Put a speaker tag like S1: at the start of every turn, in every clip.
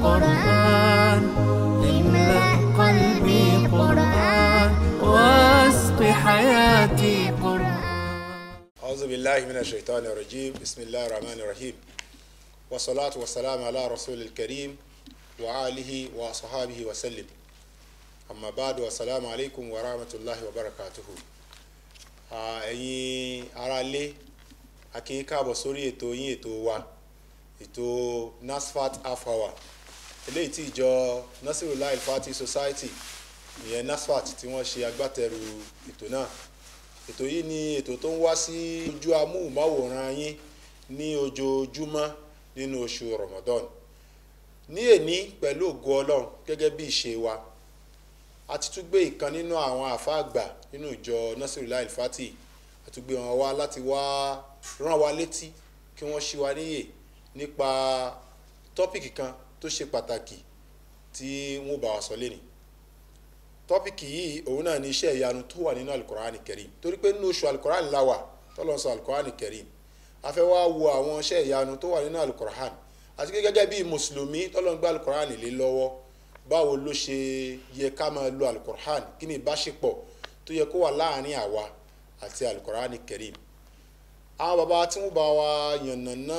S1: قرآن املأ قلبي قرآن واسق حياتي قرآن
S2: أعوذ بالله من الشيطان الرجيم بسم الله الرحمن الرحيم والصلاة والسلام على رسول الكريم وآله وصحابه وسلم أما بعد والسلام عليكم ورحمة الله وبركاته Ah, ẹ̀yin aráalé a kí yín káàbọ̀ sórí ètò yín ètò wa ètò NASFAT half hour eléyìí tí ìjọ Nasirullah Al-Fati Society ìyẹn NASFAT tí wọ́n ṣe agbátẹrù ètò náà ètò yìí ni ètò tó ń wá sí ojú amóhùnmáwòrán yín ní ojoojúmọ́ nínú oṣù Ramadan ní èní pẹ̀lú ògo Ọlọ́run gẹ́gẹ́ bí ìṣe wa a ti tún gbé ìkan nínú àwọn àáfàá àgbà nínú ìjọ Nasirullah Al-Fati a tún gbé wọn wá láti wá rán wa létí kí wọ́n ṣí wa níyè nípa tọ́pìkì kan tó ṣe pàtàkì tí wọ́n bá wa sọ lẹ́nìí tọ́pìkì yìí òun náà ní iṣẹ́ ìyanu tó wà nínú alukoraani Karim torí pé nínú oṣù alukoraani la wà tọ́lọ́ sọ alukoraani Karim a fẹ́ wá wo àwọn iṣẹ́ ìyanu tó wà nínú alukoraani àti pé gẹ́gẹ́ bí mùsùlùmí tọ́lọ́ ń gbé alukoraani lé lọ́wọ́ báwo ló ṣe yẹ ká máa lo alukoraani kí ni ìbáṣepọ̀ tó yẹ kó wà láàrin àwa àti alukoraani Karim àwọn baba tí wọ́n bá wa yànnàná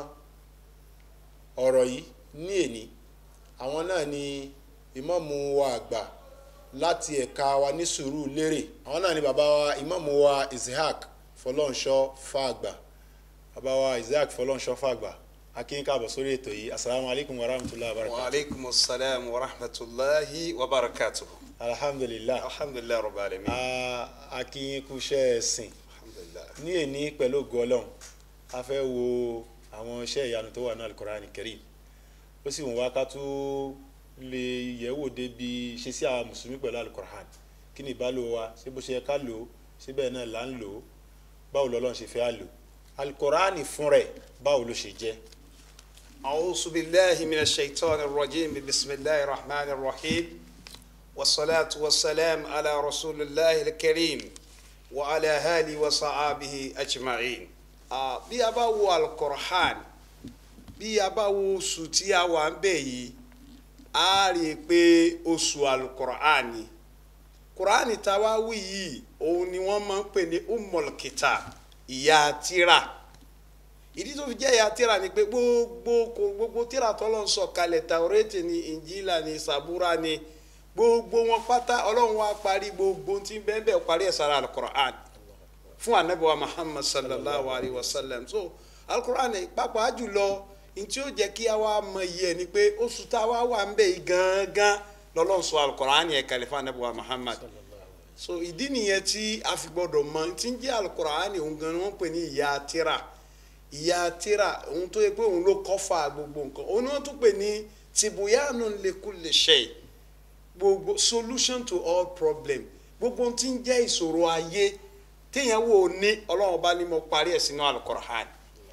S2: ọ̀rọ̀ yìí ní èní àwọn náà ni ìmáàmù wa àgbà láti ẹ̀ka wa ní sùúrù lérè àwọn náà ni bàbá wa ìmáàmù wa Ishaq Fọlọ́nṣọ́ Fàgbà bàbá wa Ishaq Fọlọ́nṣọ́ Fàgbà akínyìn káàbọ̀ sórí ètò yìí asalaamu alaykum wa rahmatulahi wa barakatuh.
S3: وعليكم السلام ورحمة الله وبركاته
S2: alhamdulilah
S3: الحمد لله رب العالمين
S2: a akínyìn kúṣẹ́ ẹ̀sìn
S3: الحمد لله
S2: ní èní pẹ̀lú ògo Ọlọ́run a fẹ́ wo àwọn iṣẹ́ ìyanu tó wà ní alukoraani Karim ó sì wọ́n wá ká tó lè yẹ̀wò débi ṣe sí àwọn mùsùlùmí pẹ̀lú alukoraani kí ni ìbálò wa ṣé bó ṣe yẹ ká lò ó ṣé bẹ́ẹ̀ náà là ń lò ó báwo lọ́lọ́run ṣe fẹ́ á lò alukoraani fún rẹ̀ báwo ló ṣe jẹ́
S3: أعوذ بالله من الشيطان الرجيم بسم الله الرحمن الرحيم والصلاة والسلام على رسول الله الكريم وعلى آله وصحابه أجمعين Ah, bí a bá wo alukorahan bí a bá wo oṣù tí a wà ń bẹ̀ yìí a rí i pé oṣù alukorahan ni koraani tá a wá wí yìí òun ni wọ́n máa ń pè ní umul kitab ìyá tírà ìdí tó fi jẹ́ ìyá tírà ni pé gbogbo kò gbogbo tírà tọ́lọ́ ń sọ kalẹ̀ tàwọ́rẹ́tì ni ìnjílà ni sàbúrà ni gbogbo wọn pátá ọlọ́run wa parí gbogbo tí bẹ́ẹ̀ bẹ́ẹ̀ parí ẹ̀ sára alukur'an fún anabiwa muhammad sallallahu alayhi wa sallam so alukur'an pàápàá jùlọ ntí ó jẹ́ kí a wá mọ iye ẹ̀ ni pé oṣù tá a wá wà ń bẹ̀ yìí gangan lọ́lọ́run sọ alukur'an yẹn kalẹ̀ fún anabiwa muhammad so ìdí nìyẹn tí a fi gbọdọ̀ mọ tí ń jẹ́ alukur'an òun gan ni wọ́n pè ní ìyá tírà ìyá tírà òun tó yẹ pé òun ló kọ́fà gbogbo nǹkan òun ni wọ́n tún pè ní tìbúyánu likulli shay gbogbo solution to all problem gbogbo ohun tí ń jẹ́ ìṣòro ayé téèyàn wò ó ní ọlọ́run bá ní mo parí ẹ̀ sínú alukorahan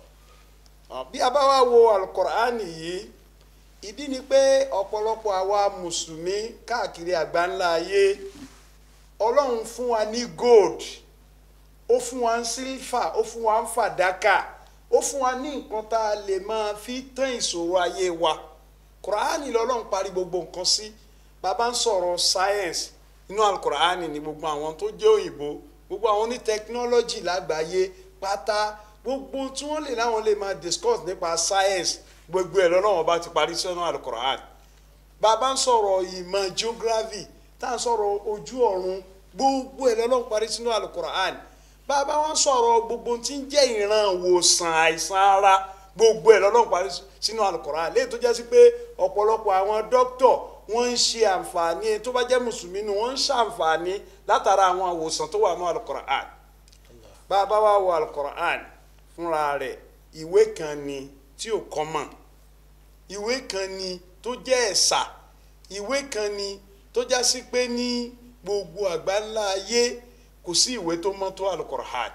S3: bí a bá wá wo alukorahan yìí ìdí ni pé ọ̀pọ̀lọpọ̀ àwa mùsùlùmí káàkiri àgbáńlá ayé ọlọ́run fún wa ní gold ó fún wa ní silver ó fún wa ní fàdákà ó fún wa ní nǹkan tá a lè máa fi tán ìṣòro ayé wa kùránì lọ́lọ́run parí gbogbo nǹkan sí bàbá ń sọ̀rọ̀ science inú alukùránì ni gbogbo àwọn tó jẹ́ òyìnbó gbogbo àwọn ní technology lágbàáyé pátá gbogbo tí wọ́n lè láwọn lè máa discuss nípa science gbogbo ẹ̀ lọ́lọ́run bá ti parí sínú alukùránì bàbá ń sọ̀rọ̀ ìmọ̀ geography tá à ń sọ̀rọ̀ ojú ọ̀run gbogbo ẹ̀ lọ́lọ́run parí sínú alukùránì bàbá wọn sọ̀rọ̀ gbogbo tí ń jẹ́ ìran ìwòsàn àìsàn ara gbogbo ẹ̀ lọ́lọ́run parí sínú Al-Qur'an léyìí tó jẹ́ sí pé ọ̀pọ̀lọpọ̀ àwọn dókítọ̀ wọ́n ń ṣe àǹfààní tó bá jẹ́ mùsùlùmí ni wọ́n ń ṣàǹfààní látara àwọn ìwòsàn tó wà ní Al-Qur'an bàbá wa wọ Al-Qur'an fúnra rẹ̀ ìwé kan ni tí ò common ìwé kan ni tó jẹ́ ẹ̀sà ìwé kan ni tó já sí pé ní gbogbo àgbáńlá ayé kò sí ìwé tó mọ́ tó alukur'an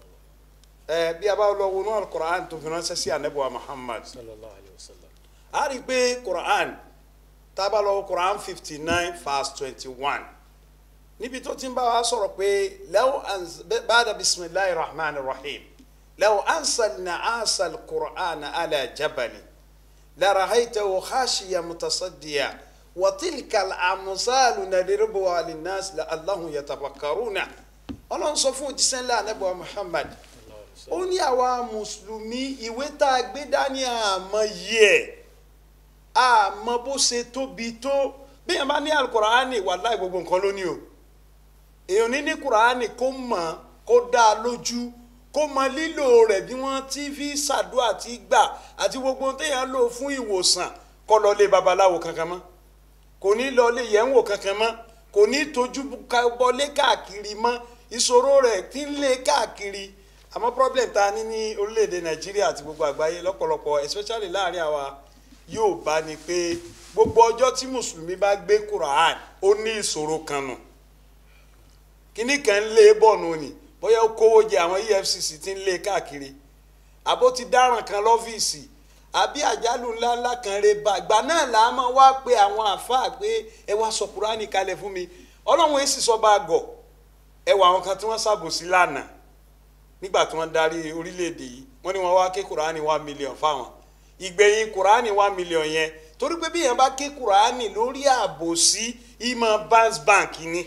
S3: ẹ bí a bá lọ wọnú alukur'an tó fi ránṣẹ́ sí anabiwa muhammad
S2: sallallahu alayhi wa sallam
S3: a rí i pé kur'an tá a bá lọ kur'an fifty nine verse twenty one níbi tó ti ń bá wa sọ̀rọ̀ pé law anz bada bisimilahi rahman rahim law ansalna asal kur'an ala jabali لرأيته خاشيا متصديا وتلك الأمثال نضربها للناس لعلهم يتفكرون ọlọ́run sọ fún òjíṣẹ́ ńlá anábọ̀ muhammad ó ní àwa mùsùlùmí ìwé tá a gbé dání àmọ́ yìí ẹ̀ àmọ́ bó ṣe tóbi tó bí yẹn bá ní alukuraani wàláì gbogbo nǹkan ló ní o èèyàn ní ní kuraani kó mọ̀ kó dá a lójú kó mọ lílò rẹ̀ bí wọ́n ti fi ṣàdúrà ti gbà àti gbogbo téèyàn lò fún ìwòsàn kó lọ lé babaláwo kankan mọ́ kò ní lọ lé yẹ̀wò kankan mọ́ kò ní tójú bọlé káàkiri mọ́ ìṣòro rẹ̀ ti ń lé káàkiri àmọ́ problem ta ní ní orílẹ̀-èdè nàìjíríà àti gbogbo àgbáyé lọ́pọ̀lọpọ̀ especially láàrin àwa yóò bá ní pé gbogbo ọjọ́ tí mùsùlùmí bá gbé quran ó ní ìṣòro kan nù kíní kan ń lé bọ́ọ̀nù ni bóyá ó kówó jẹ àwọn efcc ti ń lé káàkiri àbó ti dáràn kan lọ́fíìsì àbí àjálù ńláńlá kan rè bá ìgbà náà là á máa wá pé àwọn àáfàá pé ẹ wá sọ kúránì kalẹ̀ fún mi ọlọ́run èsì sọ bá a gọ̀ ẹ wọ àwọn kan tí wọ́n ṣàbòsí lánàá nígbà tí wọ́n darí orílẹ̀-èdè yìí wọ́n ní wọ́n wá ké kúránì one million fáwọn ìgbẹ̀yìn kúránì one million yẹn torí pé bí yẹn bá ké kúránì lórí àbòsí ìmọ̀ banks bank ni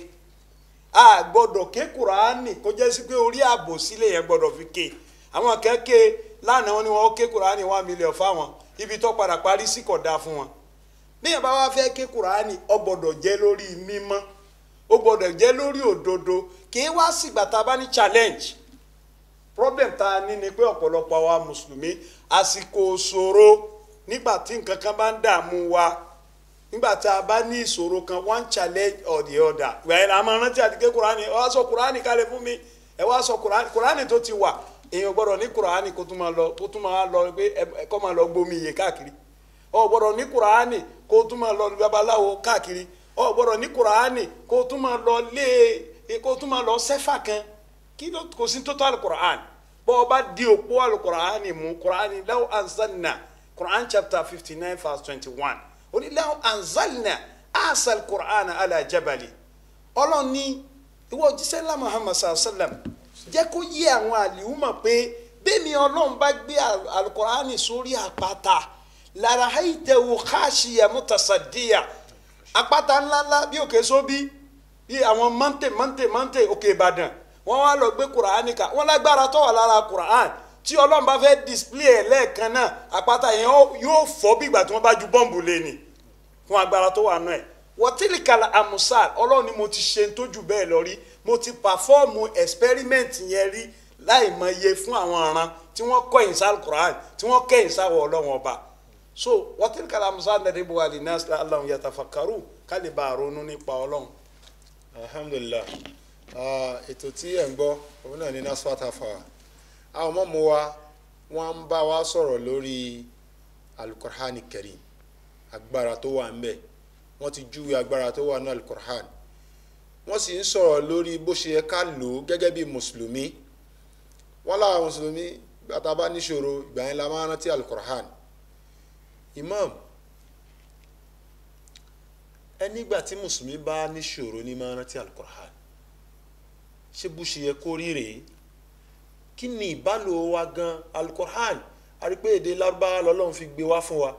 S3: a gbọ́dọ̀ ké kúránì kó jẹ́ sí pé orí àbòsí lè yẹn gbọ́dọ̀ fi ké àwọn kan ké lánàá wọ́n ní wọ́n ké kúránì one million fáwọn ibi tó padà parí sí kò dáa fún wọn bí yẹn bá wá fẹ́ ké kúránì ó gbọ́dọ̀ jẹ́ lórí mímọ́ ó gbọ́dọ̀ jẹ́ lórí òdodo kì í wá sígbà tá a bá ní challenge problem tá a ní ni pé ọ̀pọ̀lọpọ̀ àwa mùsùlùmí àsìkò ṣòro nígbà tí nǹkan kan bá ń dààmú wa nígbà tá a bá ní ìṣòro kan one challenge or the other ìgbà yẹn la máa rántí àti ké kúránì ẹ wá sọ kúránì kalẹ̀ fún mi ẹ wá sọ kúránì kúránì tó ti wà èèyàn gbọ́dọ̀ ní kúránì kó tún máa lọ kó tún máa lọ pé ẹ kọ́ máa lọ gbomi iye káàkiri ọ gbọ́dọ̀ ní kúránì kó tún máa lọ babaláwo káàkiri ọ gbọ́dọ̀ ní kúránì kó tún máa lọ lé kó tún máa lọ sẹ́fà kan kí ló kò sí tó tó alukur'an bọ́ ọ bá di òpó alukur'an mú kur'an law anzalna kur'an chapter fifty nine verse twenty one ó ní law anzalna asal kur'an ala jabali ọlọ́run ní ìwọ òjíṣẹ́ ńlá muhammad sallam jẹ́ kó yé àwọn àlìhùmọ̀ pé bẹ́ẹ̀ni ọlọ́run bá gbé alukur'an sórí àpáta lára haitẹ̀wò káàṣìyà mutasaddiya àpáta ńláńlá bí òkè sóbí bí àwọn mọ́ntè mọ́ntè mọ́ntè òkè ìbàdàn wọ́n wá lọ gbé kuraani ká wọ́n lágbára tó wà lára kuraan tí ọlọ́run bá fẹ́ display ẹ̀ lẹ́ẹ̀kan náà àpáta yẹn yóò fọ́ bí ìgbà tí wọ́n bá ju bọ́ǹbù lé ni fún agbára tó wà náà ẹ̀ wọ́tílìkàlà amusal ọlọ́run ni mo ti ṣe ń tójú bẹ́ẹ̀ lọ rí mo ti pàfọ́ọ̀mù experiment yẹn rí láì mọ iye fún àwọn ọ̀ràn tí wọ́n kọ́ ìsal kuraan tí wọ́n kẹ́ ìsáwọ̀ ọlọ́run ọba so wọ́tílìkàlà amusal nàdébù wà lè nas aláwọn yatafakaru kálí bá ronú nípa ọlọ́run.
S2: alhamdulilah ètò tí ẹ̀ ń gbọ́ òun náà ní nasfat afa àwọn ọmọ mu wa wọ́n ń bá wa sọ̀rọ̀ lórí alukur'ani karim agbára tó wà ńbẹ̀ wọ́n ti júwe agbára tó wà ní alukur'an wọ́n sì ń sọ̀rọ̀ lórí bó ṣe yẹ ká lò ó gẹ́gẹ́ bí mùsùlùmí wọ́n láwọn mùsùlùmí gbàtà bá níṣòro ìgbà yẹn la máa rántí alukur'an imam ẹnígbà tí mùsùlùmí bá níṣòro ní máa rántí alukur'an ṣé bó ṣe yẹ kó rí rèé kí ni ìbálò wa gan alukur'an àrípé èdè lárúbáwá lọ́lọ́run fi gbé wá fún wa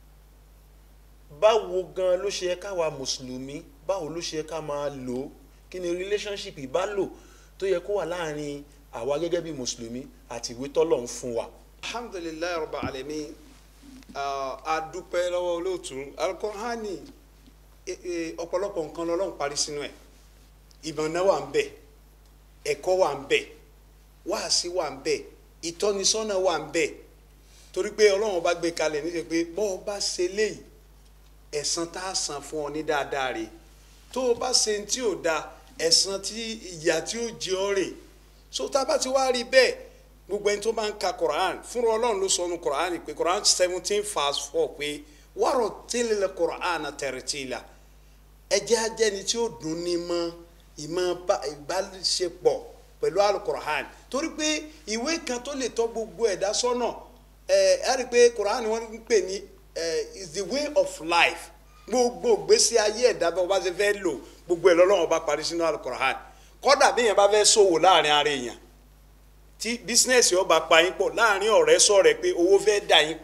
S2: báwo gan ló ṣe yẹ káwa mùsùlùmí báwo ló ṣe yẹ ká máa lò ó kí ni relationship ìbálò tó yẹ kó wà láàrin àwa gẹ́gẹ́ bí mùsùlùmí àti ìwé tọ́lọ́run fún wa.
S3: alhamdulilayi rabbi alamin a dúpẹ́ lọ́wọ́ olóòtú alukur'ani ọ̀pọ̀lọpọ̀ nǹkan lọ́lọ́run parí sínú ẹ̀ ìmọ̀nà wà ń bẹ̀ ẹ̀kọ́ wà ń bẹ̀ wáàsí wà ń bẹ̀ ìtọ́nisọ́nà wà ń bẹ̀ torí pé ọlọ́run bá gbé kalẹ̀ níṣẹ́ pé bọ́ ọ bá ṣe léyìí ẹ̀san tá a san fún ọ ní dáadáa rè tó o bá ṣe tí ò da ẹ̀san tí ìyà tí ó jẹ ọ́ rè so tá a bá ti wá rí bẹ́ẹ̀ gbogbo ẹni tó bá ń ka Quran fúnra ọlọ́run ló sọnu Quran pé Quran seventeen verse four pé wàrọ̀ tẹ́lẹ̀ Quran tẹ̀rẹ̀tìlà ẹjẹ́ ajẹ́ni tí ó dùn ní mọ́ ìmọ̀ ìbáṣepọ̀ pẹ̀lú alukur'an torí pé ìwé kan tó lè tọ́ gbogbo ẹ̀dá sọ́nà ẹ̀ ẹ́ rí i pé kur'an wọ́n ń pè ní is the way of life gbogbo gbèsè ayé ẹ̀dá bá wọ́n bá ṣe fẹ́ lò gbogbo ẹ̀ lọ́lọ́wọ́n bá parí sínú alukur'an kọ́dà bí èèyàn bá fẹ́ ṣòwò láàrin ara èèyàn tí bísínẹ́sì ọba pa yín pọ̀ láàrin ọ̀rẹ́ sọ̀rẹ́ pé owó fẹ́ dà yín pọ̀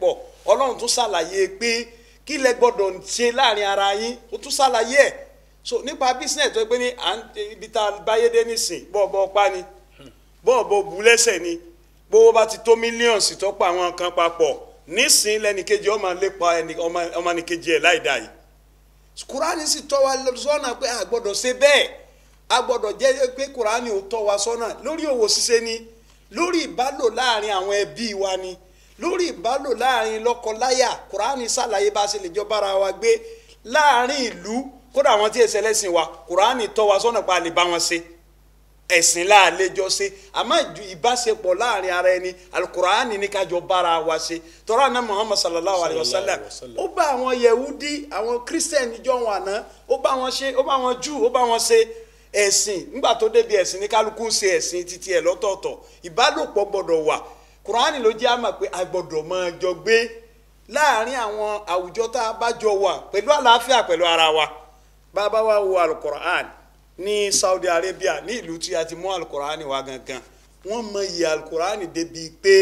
S3: ọlọ́run tún ṣàlàyé pé kí lẹ gbọ́dọ̀ ṣe láàrin ara yín ó tún ṣàlàyé ẹ̀ so nípa business tó pé ní à ń ibi tá a báyé dé nísìn bọ́ọ̀bọ́ pa ni bọ́ọ̀bọ́ bu lẹ́sẹ̀ ni gbówó bá ti tó mílíọ̀nsì tó pa àwọn kan papọ̀ nísìn lẹ́nìkejì ọmọ lépa ọmọnìkejì ẹ̀ láì dá yìí kùránì sì tọ́ wa sọ́nà pé a gbọ́dọ̀ ṣe bẹ́ẹ̀ a gbọ́dọ̀ jẹ́ pé kùránì ò tọ́ wa sọ́nà lórí òwò ṣíṣe ni lórí ìbálò láàrin àwọn ẹbí wa ni lórí ìbálò láàrin lọ́kọ-láyà kùránì ṣàlàyé bá a ṣe lè jọ bára wa gbé láàrin ìlú kódà àwọn tí èsì ẹlẹ́sìn wa kùránì tọ́ wa sọ́nà pé a lè bá wọn ṣe ẹ̀sìn láàlejò ṣe àmọ́ ìbáṣepọ̀ láàrin ara ẹni alukuraani ní kájọ bára wa ṣe tọ́ra náà muhammad sallallahu alayhi wa sallam ó bá àwọn yehudi àwọn christian ìjọ wọn àná ó bá wọn ṣe ó bá wọn jù ó bá wọn ṣe ẹ̀sìn nígbà tó débi ẹ̀sìn ní kálukú ń ṣe ẹ̀sìn títí ẹ̀ lọ́tọ̀ọ̀tọ̀ ìbálòpọ̀ gbọ́dọ̀ wà kuraani ló jẹ́ àmọ̀ pé a gbọ́dọ̀ máa jọ gbé láàrin àwọn àwùjọ tá a bá jọ wà pẹ̀lú àlàáfíà pẹ̀lú ara wa bá a bá wá wo alukuraani ní Saudi Arabia ní ìlú tí a ti mú alukurani wá gangan wọ́n mọ iye alukurani débi pé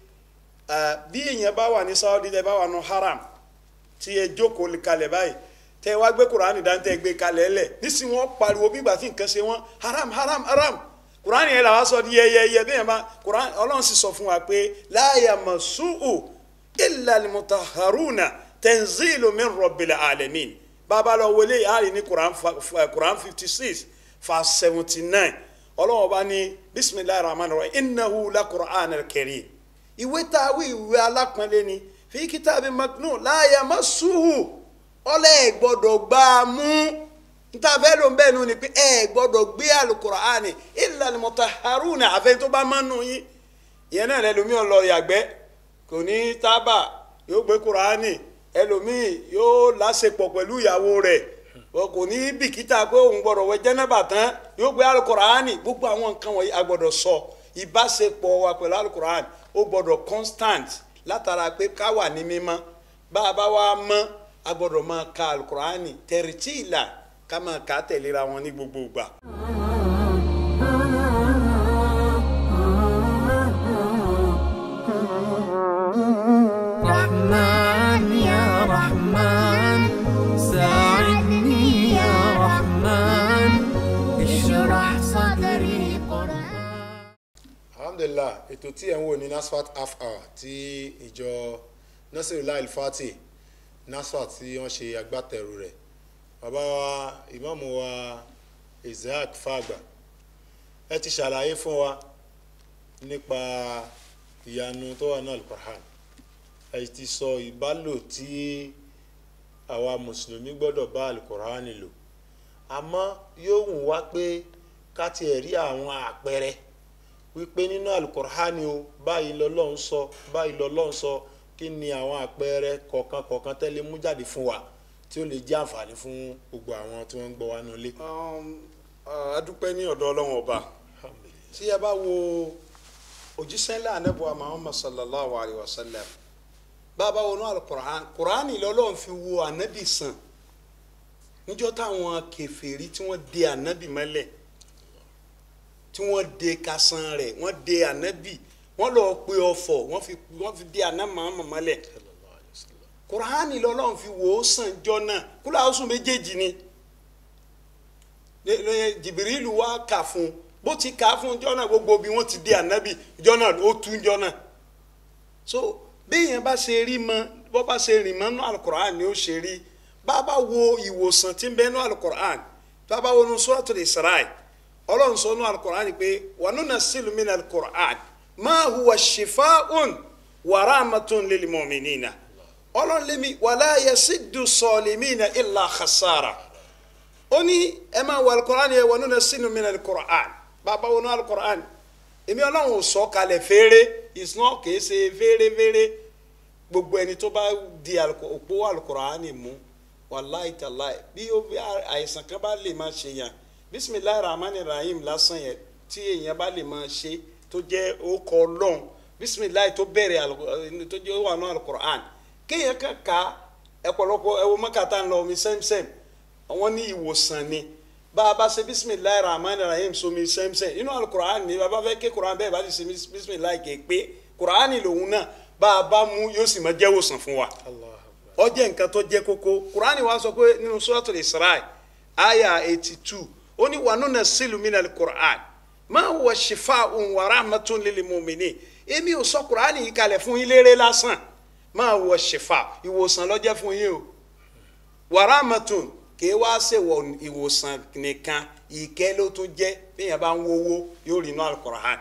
S3: bí èèyàn bá wà ní Saudi tẹ́ bá wà ní haram tí ẹ jókòó kalẹ̀ báyìí tẹ́ wá gbé kurani dáńtẹ́ gbé kalẹ̀ lẹ̀ nísìnyí wọ́n pariwo bí ìgbà tí nǹkan ṣe wọ́n haram haram haram kurani yẹn làwọn sọ di yẹyẹyẹ bí yẹn bá kurani Ọlọ́run sì sọ fún wa pé la yamassuhu illa al-mutahharuna tanzilu min rabbil alamin bàbá lọ wọlé àárín ní quran quran fifty six verse seventy nine ọlọ́wọ́n bá ní bisimilayi rahman rahim innahu la quran al-karim ìwé tá a wí ìwé alápọ̀nlé ni fi kitabi maknun la yamassuhu ọlẹ́ ẹ̀ gbọ́dọ̀ gbá a mú níta fẹ́ ló ń bẹ́ẹ̀ nù ni pé ẹ̀ gbọ́dọ̀ gbé alukur'an illa al-mutahharuna àfẹ́ tó bá máa nù yín ìyẹn náà lẹ́nu ọ̀ lọ yàgbẹ́ kò ní tábà yóò gbé kur'ani ẹlòmíì yóò láṣepọ̀ pẹ̀lú ìyàwó rẹ̀ kò ní bìkítà pé òun gbọ́dọ̀ wẹ jẹ́nẹ́bà tán yóò gbé alukuraani gbogbo àwọn nǹkan wọ̀nyí a gbọ́dọ̀ sọ ìbáṣepọ̀ wa pẹ̀lú alukuraani ó gbọ́dọ̀ constant látara pé ká wà ní mímọ́ bá a bá wá mọ́ a gbọ́dọ̀ máa ka alukuraani tẹ̀rìtì ìlà ká máa kà á tẹ̀léra wọn ní gbogbo ìgbà.
S1: رحمن يا رحمن ساعدني يا رحمن اشرح صدري قرآن
S2: alhamdulilah ètò tí ẹ̀ ń wò ní nasfat half hour tí ìjọ nasirullah ilfati nasfat tí wọ́n ṣe agbátẹrù rẹ̀ bàbá wa ìmáàmù wa isaac fàgbà ẹ ti ṣàlàyé fún wa nípa ìyanu tó wà ní alukur'an ẹ ti sọ ìbálò tí àwa mùsùlùmí gbọ́dọ̀ bá alukur'an lò àmọ́ yóò wù wá pé ká tiẹ̀ rí àwọn àpẹẹrẹ wípé nínú alukur'ani o báyìí lọ́lọ́run sọ báyìí lọ́lọ́run sọ kí ni àwọn àpẹẹrẹ kọ̀ọ̀kan kọ̀ọ̀kan tẹ́lẹ̀ mú jáde fún wa tí ó lè jẹ́ àǹfààní fún gbogbo àwọn tí wọ́n ń gbọ́ wa nulẹ̀.
S3: adúpẹ́ ní ọ̀dọ̀ ọlọ́run ọba tí ẹ bá wo òjíṣẹ́ ńlá anábọ̀wá muhammad sallallahu alayhi wa sallam bàbá wọnú alukur'an kur'ani lọ́lọ́run fi wo anabi sàn níjọ́ táwọn kèfèrí tí wọ́n de anabi mọ́lẹ̀ tí wọ́n de kasan rẹ̀ wọ́n de anabi wọ́n lọ pe ọ̀fọ̀ wọ́n fi wọ́n fi de anabi mọ́lẹ̀ kur'ani lọ́lọ́run fi wò ó sàn jọ náà kúlọ̀ àwọn sùn méjèèjì ni jìbìrìlù wá kà fún un bó ti kà á fún jọ náà gbogbo bí wọ́n ti de anabi jọ náà ó tún jọ náà so béèyàn bá ṣe rí mọ bó bá ṣe rìn mọ́ nú alukur'an ni ó ṣe rí bàbá wo ìwòsàn tí ń bẹ nú alukur'an bàbá wo nú suratul Isra ọlọ́run sọ nú alukur'an pé wa nunazzilu mina alukur'an ma huwa shifaa'un wa rahmatun lil mu'minina ọlọ́run lémi wala yasiddu salimina illa khasara ó ní ẹ máa wọ alukur'an yẹ wa nunazzilu mina alukur'an bàbá wo nú alukur'an èmi ọlọ́run ò sọ kalẹ̀ fèrè ìsúná kìí ṣe fèrèfèrè gbogbo ẹni tó bá di òpó alukur'ani mú wàláì tàláì bí àìsàn kan bá lè máa ṣe yàn bisimilayi rahmani rahim lásán yẹn tí èèyàn bá lè máa ṣe tó jẹ́ orúkọ ọlọ́run bisimilayi tó bẹ̀rẹ̀ tó jẹ́ wà ní alukur'an kéèyàn kan ká ẹ̀pọ̀lọpọ̀ ẹ̀wọ̀ mọ́kàtà ńlọ omi sẹ́msẹ́m àwọn ní ìwòsàn ni bá a bá ṣe bisimilayi rahman rahim somi sẹ́msẹ́m inú alukur'an ni bàbá fẹ́ ké kur'an bẹ́ẹ̀ bá ti ṣe bisimilayi ké pé kur'an lòun náà bá a bá mú yóò sì máa jẹ́ wòsàn fún wa ó jẹ́ nǹkan tó jẹ́ kókó kuraani wa sọ pé nínú suratul Isra aya eighty two ó ní wa nunazzilu minal Qur'an ma huwa shifaa'un wa rahmatun lil mu'minin èmi ò sọ kuraani yìí kalẹ̀ fún yín léré lásán ma huwa shifa ìwòsàn ló jẹ́ fún yín o wa rahmatun kìí wá ṣèwọ ìwòsàn nìkan ìkẹ́ ló tún jẹ́ bíyàn bá ń wówó yóò rí inú al-Qur'an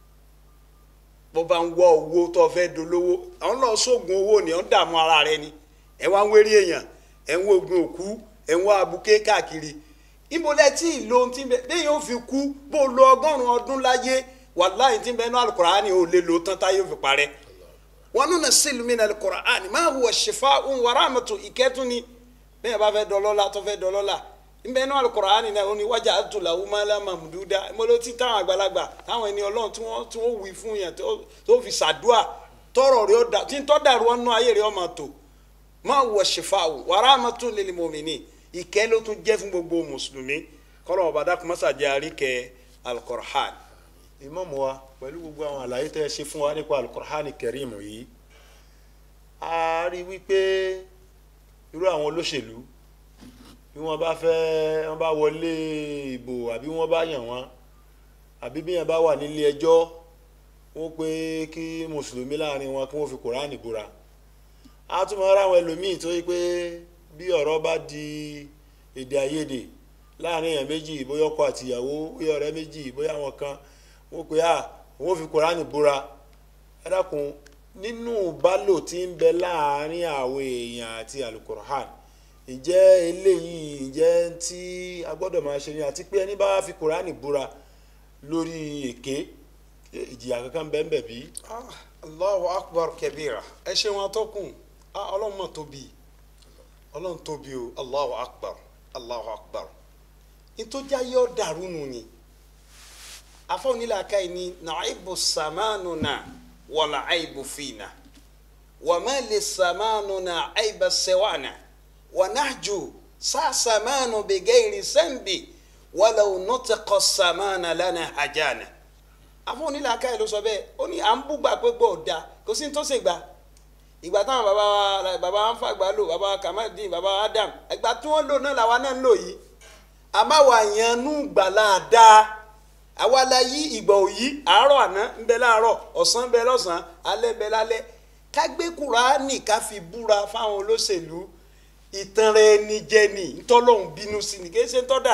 S3: bó bá ń wọ owó tó fẹ́ dolówó àwọn náà sóògùn owó ni ó ń dààmú ara rẹ ni ẹ wá ń wérí èèyàn ẹ ń wo oògùn òkú ẹ ń wá abuké káàkiri ibo lẹ tí ì lo ohun tí ń bẹ bẹ́ẹ̀ yóò fi kú bó lo ọgọ́rùn-ún ọdún láyé wàláhì tí ń bẹ nínú al-Qur'ani ò lè lo tán táyé ò fi parẹ́ wa nunazzilu mina al-Qur'ani ma huwa shifaa'un wa rahmatun ìkẹ́tún ni bẹ́ẹ̀ bá fẹ́ dọlọ́lá tó fẹ́ dọlọ́lá nbẹ nínú Al-Qur'ani náà ó ní waja'altu lahu malan mamduda mo ló ti táwọn àgbàlagbà táwọn ẹni Ọlọ́run tí wọ́n tí wọ́n wí fún yẹn tó fi ṣàdúà tọrọ rẹ ọdà tí ń tọ́ dàrú ọ̀nà ayé rẹ ọmọ tó ma huwa shifa'u wa rahmatun lil mu'minin ìkẹ́ ló tún jẹ́ fún gbogbo mùsùlùmí kọ́lọ́ ọba dákun mọ́sàdé àríkẹ́ Al-Qur'an.
S2: ìmáàmù wa pẹ̀lú gbogbo àwọn àlàyé tẹ́ ẹ ṣe fún wa nípa Al-Qur'ani Karim yìí a rí wípé irú àwọn olóṣèlú bí wọ́n bá fẹ́ wọ́n bá wọlé ìbò àbí wọ́n bá yàn wọ́n àbí bí yàn bá wà nílé ẹjọ́ wọ́n pé kí mùsùlùmí láàrin wọn kí wọ́n fi kùránì búra a tún máa ráwọn ẹlòmíì tó yí pé bí ọ̀rọ̀ bá di èdè àìyedè láàrin èèyàn méjì bóyá ọkọ àtìyàwó bóyá ọ̀rẹ́ méjì bóyá àwọn kan wọ́n pé à wọ́n fi kùránì búra ẹ dákun nínú bálò tí ń bẹ láàrin àwọn èèyàn àti alukur'an ǹjẹ́ eléyìí ǹjẹ́ tí a gbọ́dọ̀ máa ṣe ni àti pé ẹni bá fi kùránì búra lórí èké ìjìyà kankan bẹ́ẹ̀ bẹ́ẹ̀ bí.
S3: Allahu akbar kabira ẹ ṣe wọn tó kùn ọlọ́run mọ̀ tóbi ọlọ́run tóbi o Allahu akbar Allahu akbar ìtọ́jà yóò dàrú nù ni afọ́nilàkà yìí ni nàìbù sàmánù náà wala aibu fina wama lisamanuna aiba sewana wanahju sa samanu bigairi sambi walau nutiqa samana lana hajana àfọ onílà ká ẹ ló sọ bẹ́ẹ̀ ó ní à ń búgbà pé gbọ́ ọ̀dà kò sí ní tó ṣe gbà ìgbà táwọn bàbá wa bàbá wa ń fàgbà lò bàbá wa kamadin bàbá wa adam ìgbà tí wọ́n lò náà làwa náà ń lò yìí àmọ́ àwa yẹn nú gbàlá dáa àwa la yí ìgbà òyí àárọ̀ àná ń bẹ láàárọ̀ ọ̀sán ń bẹ lọ́sàn-án alẹ́ ń bẹ lálẹ́ ká gbé kúránì ká fi búra fáwọn olóṣèlú ìtanra ẹni jẹ ni ntọ́lọ́hún bínú sí ni kì í ṣe tọ́dà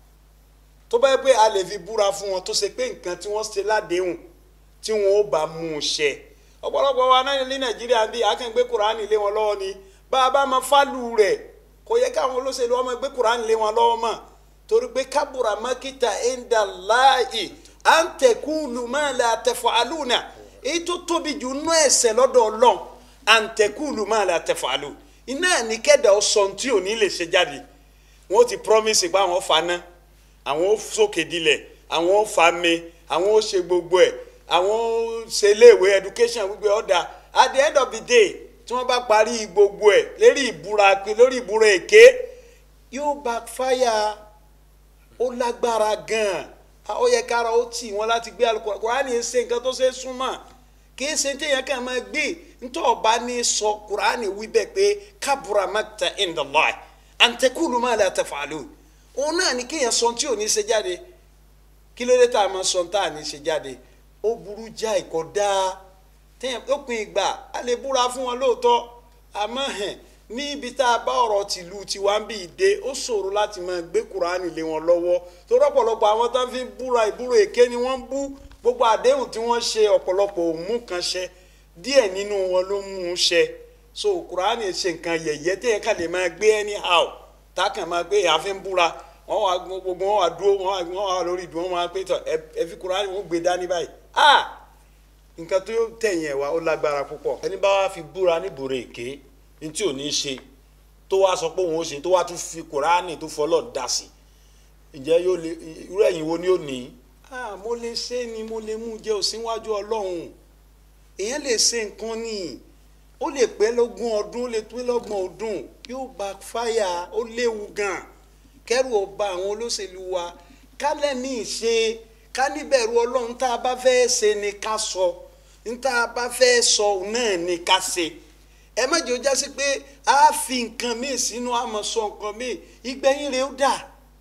S3: tó bá yẹ pé a lè fi búra fún wọn tó ṣe pé nǹkan tí wọ́n ṣe ládéhùn tí wọn ó bá mú un ṣẹ ọ̀pọ̀lọpọ̀ wa náà ní nàìjíríà bíi akẹ́gbẹ́ kúránì lé wọn lọ́wọ́ ni bá a bá máa fálù rẹ̀ kò yẹ káwọn olóṣèlú ọmọ ẹgbẹ́ kúránì lé wọn lọ́wọ́ mọ́ torí pé kábùrà mákìtà ẹ̀ńdà láàyè à ń tẹ̀kúlù máa la tẹ̀fọ̀ àlùnà èyí tó tóbi jù nú ẹ̀ṣẹ̀ lọ́dọ̀ ọlọ́run à ń tẹ̀kúlù máa la tẹ̀fọ̀ àlù iná ní kẹ́dà ọ̀sán tí ò ní lè ṣe jáde wọ́n ti promise pé àwọn faná àwọn ó sókè dilẹ̀ àwọn ó fa mi àwọn ó ṣe gbogbo ẹ̀ àwọn ó ṣe iléèwé education gbogbo ẹ̀ ọ̀dà at the end of the day tí wọ́n bá parí gbogbo ẹ̀ lérí ìbúra lórí ìbúra èké yóò backfire ó lágbára gan-an ó yẹ kára ó tì wọ́n láti gbé Al-Qur'an Kùránì ṣe nǹkan tó ṣe é súnmọ́ kìí ṣe téèyàn kàn máa gbé ntọ́ ọba ní sọ Kùránì wí bẹ́ẹ̀ pé kabura makta indallahi an taqulu ma la taf'alun òun náà ní kéèyàn sọ tí ò ní ṣe jáde kí ló dé tá a máa sọ tá a ní ṣe jáde ó burú já ìkọ́ dáa téèyàn ó pin ìgbà a lè búra fún wọn lóòótọ́ àmọ́ hẹn ní ibi tá a bá ọ̀rọ̀ tìlú tiwa ń bí ìdè ó ṣòro láti máa gbé kuraani lé wọn lọ́wọ́ tó rọ́pọ̀lọpọ̀ àwọn tó ń fi búra ìbúrò èké ni wọ́n ń bú gbogbo àdéhùn tí wọ́n ṣe ọ̀pọ̀lọpọ̀ òmù kan ṣe díẹ̀ nínú wọn ló mú un ṣe so kuraani ṣe nǹkan yẹ̀yẹ́ téèyàn kàn lè máa gbé anyhow tá a kàn máa gbé àfi ń búra wọ́n wá gbogbo wọn wá dúró wọ́n wá lórí ìdúró wọn wá pé tọ ẹ fi kuraani wọn gbé dání báyìí ah nǹkan tó tẹ̀yìn ẹ̀ wá ó lágbára púpọ̀.
S2: ẹni bá wá fi búra níbùrọ̀ èké ní tí ò ní í ṣe tó wá sọ pé òun ó ṣe tó wá tún fi kùránì tó fọlọ́ dà sí ǹjẹ́ yóò lè irú ẹ̀yìn wo ni ó ní.
S3: ah mo lè ṣe ni mo lè mú jẹ òsínwájú ọlọ́run èèyàn lè ṣe nǹkan ni ó lè pẹ́ lógún ọdún ó lè pẹ́ lọ́gbọ̀n ọdún yóò backfire ó léwu gan kẹ́rù ọba àwọn olóṣèlú wa kálẹ̀ ní ìṣe ká níbẹ̀rù ọlọ́run tá a bá fẹ́ ṣe ni ká sọ níta bá fẹ́ sọ náà ni ká ṣe ẹ má jẹ́ ó jásí pé a fi nǹkan míì sínú àmọ́ sọ nǹkan míì ìgbẹ̀yìn rẹ̀ ó dà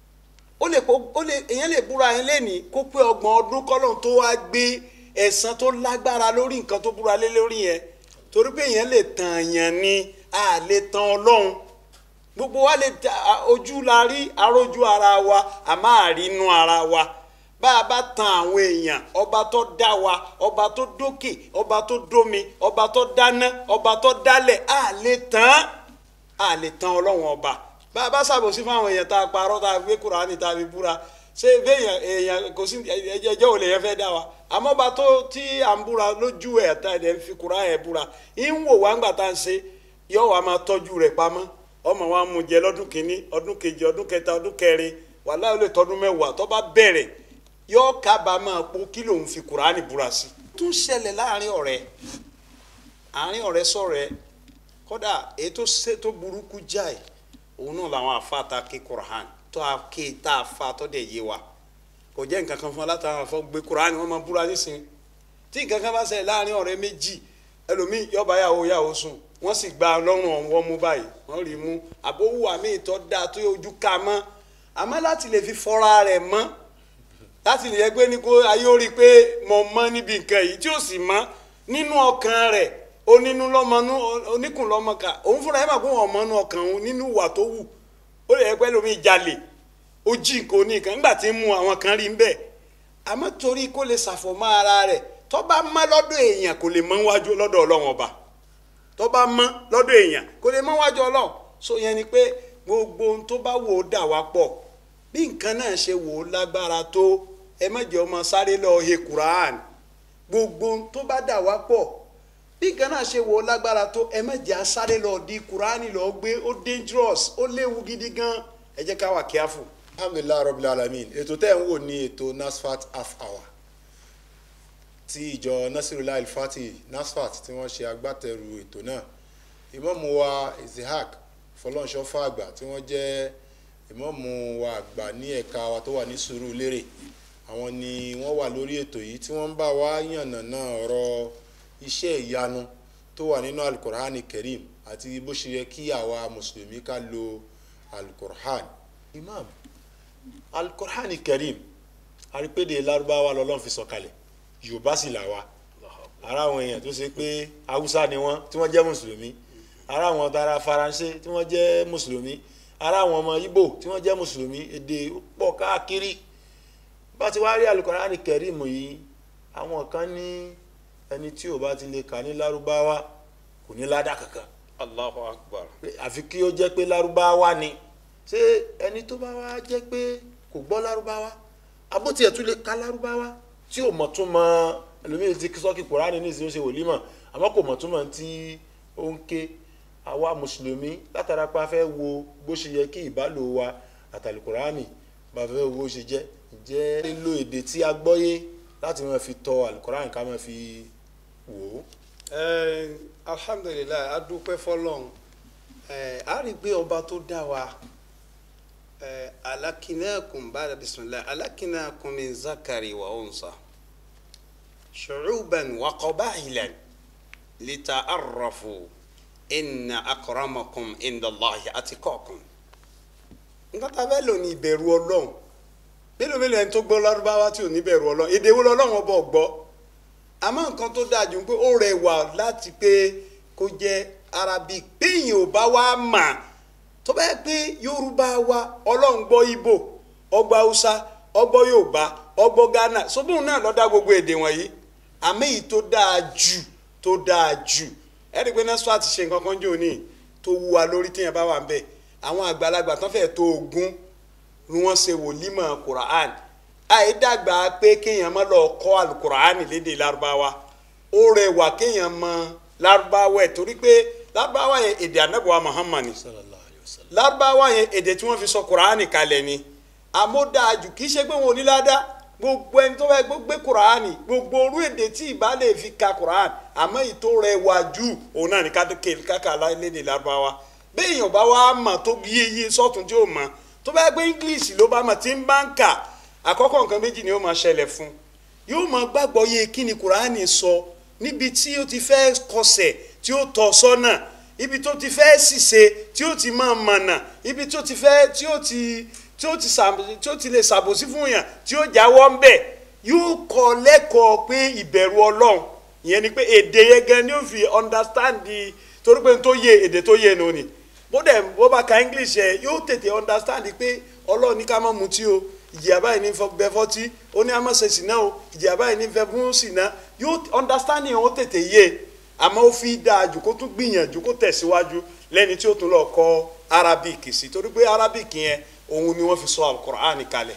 S3: ó lè kó ó lè èèyàn lè búra yẹn lẹ́nìí kó pé ọgbọ̀n ọdún kọ́lọ́n tó wá gbé ẹ̀san tó lágbára lórí nǹkan tó búra lé lórí yẹn torí pé èèyàn lè tàn yàn ni a lè tan ọlọ́run gbogbo wa lè ta ojú la rí arójú ara wa a máa rí inú ara wa bá a bá tan àwọn èèyàn ọba tó dá wa ọba tó dókè ọba tó dómi ọba tó dáná ọba tó dálẹ̀ a lè tán a lè tan ọlọ́run ọba bá a bá ṣàbòsí fún àwọn èèyàn tá a parọ́ tá a gbé Kùránì tá a fi búra ṣé béèyàn èèyàn kò sí ẹjẹ́ ò lè yẹn fẹ́ dá wa àmọ́ bá tó tí à ń búra lójú ẹ̀ tá ẹ̀ ń fi Kùránì ẹ̀ búra ń wò wá ńgbà tá à ń ṣe yọ wàá máa tọ́jú rẹ̀ pamọ́ ọmọ wa mú jẹ lọ́dún kìíní ọdún kejì ọdún kẹta ọdún kẹrin wàhálà ó lè tọdún mẹ́wàá tó bá bẹ̀rẹ̀ yọ kábàámọ̀ po kí lòun fi Kùránì búra sí. tún ṣẹlẹ̀ láàrin ọ̀rẹ́ àárín ọ̀rẹ́ sọ̀rẹ́ kódà èyí tó ṣe tó burúkú jáì òun náà làwọn àfáàtà ké Kùránì tó a ké tá a fa tó dẹ̀ yé wa kò jẹ́ nǹkan kan fún wa látara àfọ gbé Kùránì wọn máa búra nísìnyí tí nǹkan kan bá ṣẹlẹ̀ láàrin ọ̀rẹ́ méjì ẹlòmíì yọba yàwó yàwó sùn wọ́n sì gba lọ́rùn ọ̀wọ́ mú báyìí wọ́n rí mú àbówù àmì ìtọ́ dáa tó ojú ká mọ́ àmọ́ láti lè fi fọ́ra rẹ̀ mọ́ láti lè yẹ pé ní kó ayé ó rí i pé mo mọ́ níbi nǹkan yìí tí ó sì mọ́ nínú ọkàn rẹ̀ onínú lọ́mọnú oníkùn lọ́mọkà òun fúnra ẹ̀ máa kó wọn mọ́nú ọkàn òun nínú ìwà tó wù ó lè yẹ pé lómi jalè ó jí nǹkan oníkan nígbà tí ń mu àwọn kan rí ń bẹ́ẹ̀ àmọ́ torí kó lè ṣàfọ̀mọ́ ara rẹ̀ tó bá mọ́ lọ́dọ̀ èèyàn kò lè mọ́ wájú lọ́dọ̀ ọlọ́run ọba tó bá mọ́ lọ́dọ̀ èèyàn kò lè mọ́ wájú ọlọ́run so yẹn ni pé gbogbo ohun tó bá wò ó dà wá pọ̀ bí nǹkan náà ṣe wò ó lágbára tó ẹ má jẹ́ ọmọ sáré lọ he Quran gbogbo ohun tó bá dà wá pọ̀ bí nǹkan náà ṣe wò ó lágbára tó ẹ má jẹ́ sáré lọ di Quran lọ gbé ó dangerous ó léwu gidi gan ẹ jẹ́ ká wà careful.
S2: alhamdulilayi rabbil alamin ètò tẹ́ ń wò ní ètò nasfat half hour tí ìjọ nasirullah alfati nasfat tí wọ́n ṣe agbátẹrù ètò náà ìmáàmù wa isihaq fọlọ́nṣọ́ fàgbà tí wọ́n jẹ́ ìmáàmù wa àgbà ní ẹ̀ka wa tó wà ní Sùúrùlérè àwọn ni wọ́n wà lórí ètò yìí tí wọ́n ń bá wa yànnàná ọ̀rọ̀ iṣẹ́ ìyanu tó wà nínú alukur'ani kerim àti bó ṣe yẹ kí àwa mùsùlùmí ká lo alukur'an imam alukur'ani kerim arípédè lárúbáwá lọ́lọ́run fi sọ̀kalẹ̀ yorùbá sì là wa ara àwọn èèyàn tó ṣe pé haúsá ni wọ́n tí wọ́n jẹ́ mùsùlùmí ara àwọn tara faransé tí wọ́n jẹ́ mùsùlùmí ara àwọn ọmọ ibo tí wọ́n jẹ́ mùsùlùmí èdè pọ̀ káàkiri bá ti wá rí alukur'ani kerim yìí àwọn kan ní ẹni tí ò bá ti lè kà ní lárúbáwá kò ní ládà kankan
S3: Allahu Akbar.
S2: pé àfi kí ó jẹ́ pé lárúbáwá ni ṣé ẹni tó bá wá jẹ́ pé kò gbọ́ lárúbáwá abótiẹ̀ tún lè ka lárúbáwá tí ò mọ̀ tún mọ ẹlòmíì ti sọ́kì kùránì ní ìsinyìí ó ṣe wòlímọ̀ àmọ́ kò mọ̀ tún mọ̀ tí ó ń ké àwa mùsùlùmí látara pa fẹ́ wo bó ṣe yẹ kí ìbálò wa àtàlù kùránì bá fẹ́ wo bó ṣe jẹ́ ǹjẹ́ lílo èdè tí a gbọ́yé láti máa fi tọ àlùkùránì ká máa fi wò ó.
S3: Ẹ, alhamdulilayi a dúpẹ́ fọ́lọ́run ẹ a rí i pé ọba tó dá wa ẹ alakinakum bada bisimilayi alakinakum min zakari wa unsa shu'uban wa qaba'ilan lita'arrafu inna akramakum indallahi atqakum nǹkan tá a fẹ́ lò ní ìbẹ̀rù ọlọ́run mélòó mélòó ẹni tó gbọ́ lárúbáwá tí ò ní bẹ̀rù ọlọ́run èdè wo lọ́lọ́run ọba ọ̀gbọ́ àmọ́ nǹkan tó dáa jù ń pé ó rẹwà láti pé kó jẹ́ arabic péyìn ò bá wá mà tó bá yẹ pé yorùbá wa ọlọ́run gbọ́ ibo ọgbọ́ haúsá ọgbọ́ yorùbá ọgbọ́ ghana sóbùn náà ló dá gbogbo èdè wọ̀nyí àmọ́ èyí tó dáa jù tó dáa jù ẹ̀rí pé nẹ́sọ́ àti ṣe nǹkan kan jò ní tó wú wa lórí tíyẹn bá wà ń bẹ̀ àwọn àgbàlagbà tán fẹ́ẹ́ tó ogún ni wọ́n ṣe wòlímọ̀ quran àìdàgbà pé kéèyàn má lọ kọ́ alukur'ani lédè lárúbáwá ó rẹwà kéèyàn mọ lárúbáwá ẹ̀ torí pé lárúbáwá yẹn èdè anábọ̀wá muhammad ni
S2: sallallahu alayhi wa sallam.
S3: lárúbáwá yẹn èdè tí wọ́n fi sọ kur'ani kalẹ̀ ni àmódáàjù kì í ṣe pé wọn ò ní ládàá gbogbo ẹni tó fẹ́ gbé kur'ani gbogbo orú èdè tí ìbá lè fi ka kur'ani àmọ́ ìtò rẹwà jù òun náà ní káka lédè lárúbáwá bẹ́ẹ̀ yẹn ò bá wá mọ̀ tó yíyí sọ́tún tí ó mọ̀ tó bá gbé english ló bá mọ̀ tí ń bá ń kà àkọ́kọ́ nǹkan méjì ni ó máa ṣẹlẹ̀ fún yóò máa gbàgbọ́ yé kí ni kuraani sọ níbi tí ó ti fẹ́ kọsẹ̀ tí ó tọ́ sọ́nà ibi tó ti fẹ́ ṣìṣe tí ó ti máa mọ̀nà ibi tó ti fẹ́ tí ó ti tí ó ti sàb- tí ó ti lè ṣàbòsí fún yàn tí ó jáwọ́ ń bẹ̀ yóò kọ́ lẹ́kọ̀ọ́ pé ìbẹ̀rù ọlọ́run ìyẹn ni pé èdè yẹn gan ni ó fi understand di torí pé n tó yé èdè tó yé nu ni bó dẹ̀ bó bá ka english yẹ yóò tètè understand pé ọlọ́run ní ká má mutí o ìjìyà báyìí ní fọ- bẹ fọ́tí ó ní a má ṣe sìná o ìjìyà báyìí ní fẹ́ fún sìná yóò understanding yẹn ó tètè yé àmọ́ ó fi dáa jù kó tún gbìyànjú kó tẹ̀síwájú lẹ́ni tí ó tún lọ kọ́ arabic sí torí pé arabic yẹn òun ni wọ́n fi sọ alukur'an kalẹ̀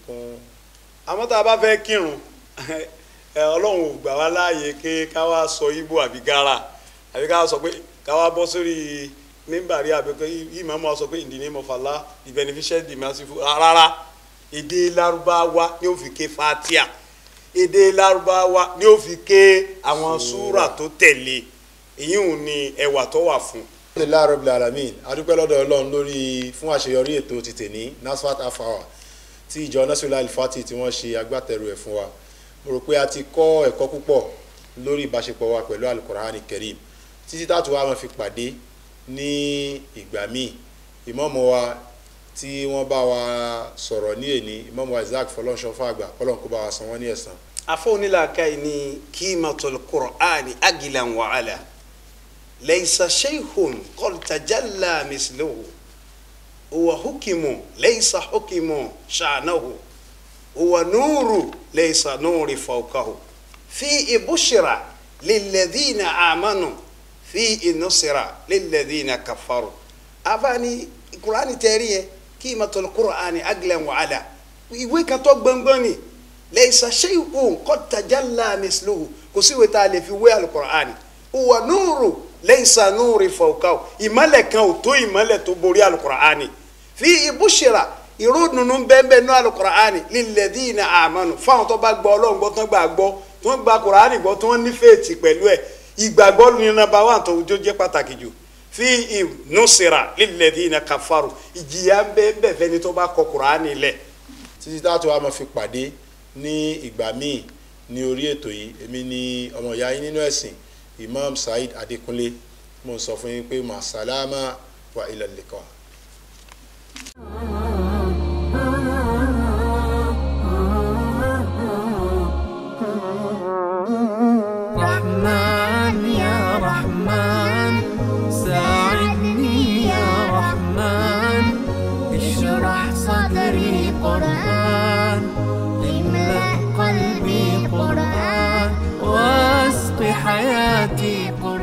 S3: àmọ́ tá a bá fẹ́ kírun ẹ ọlọ́run ò gbà wá láàyè pé ká wá sọ ibo àbí gara àbí ká wá sọ pé ká wá bọ́ sórí mímbàrí àbí pé ìmọ̀ọ́mọ́ sọ pé in the name of Allah the beneficent the merciful rárá èdè lárúbáwá ni ó fi ké fatia èdè lárúbáwá ni ó fi ké àwọn súrà tó tẹ̀lé èyí ò ní ẹwà tó wà fún.
S2: alhamdulilayi rabbil alamin adúpẹ́ lọ́dọ̀ ọlọ́run lórí fún àṣeyọrí ètò ti tèní nasfat half hour tí ìjọ nasiola alifati tí wọ́n ṣe agbátẹrù ẹ̀ fún wa mo rò pé a ti kọ́ ẹ̀kọ́ púpọ̀ lórí ìbáṣepọ̀ wa pẹ̀lú alukur'ani kerim títí táàtù wa máa fi pàdé ní ìgbà míì ìmọ̀ọ́mọ́ wa tí wọ́n bá wa sọ̀rọ̀ ní èní ìmọ̀ọ́mọ́ wa isaac fọlọ́nṣọ́ fàgbà kọ́lọ́n kó bá wa san wọ́n ní ẹ̀san
S3: afọ onílàákà yìí ní kímatul qur'ani agilan wa ala laysa shaykhun qad tajalla misluhu huwa hukimu laysa hukimu sha'nahu huwa nuru laysa nuri fawqahu fi bushra lilladhina amanu fi nusra lilladhina kafaru afani qur'ani tẹ̀rí yẹ kímatul qur'ani agilan wa ala ìwé kan tó gbọ̀ngbọ̀n ni lẹ́yìnsá ṣéyìkùn kọ́tajàlá misluhu kò sí ìwé tá a lè fi wé alukur'ani huwa núùrù lẹ́yìnsá núùrì fọ̀ọ́ká ìmọ̀lẹ̀ kan ò tó ìmọ̀lẹ̀ tó borí alukur'ani fi ìbúṣira ìró nùnú bẹ́ẹ̀bẹ́ẹ̀ nú alukur'ani lilladhina amanu fáwọn tó bá gbọ́ ọlọ́run gbọ́ tó ń gbà gbọ́ tó ń gba kur'ani gbọ́ tó ń ní fèètì pẹ̀lú ẹ̀ ìgbàgbọ́ ní nàbà wà tó tó jẹ́ pàtàkì jù fi ìnusira lilladhina kafaru ìjìyà ń bẹ́ẹ̀ bẹ́ẹ̀ fẹ́ni tó bá kọ kur'ani lẹ̀
S2: títí táàtù wa máa fi pàdé ní ìgbà míì ní orí ètò yìí èmi ni ọmọ ìyá yín nínú ẹ̀sìn imam saheed adékúnlé mo ń sọ fún yín pé màsálámà wà ilal liqa.
S1: رحمن يا رحمن ساعدني يا رحمن اشرح صدري قرآن املأ قلبي قرآن واسق حياتي قرآن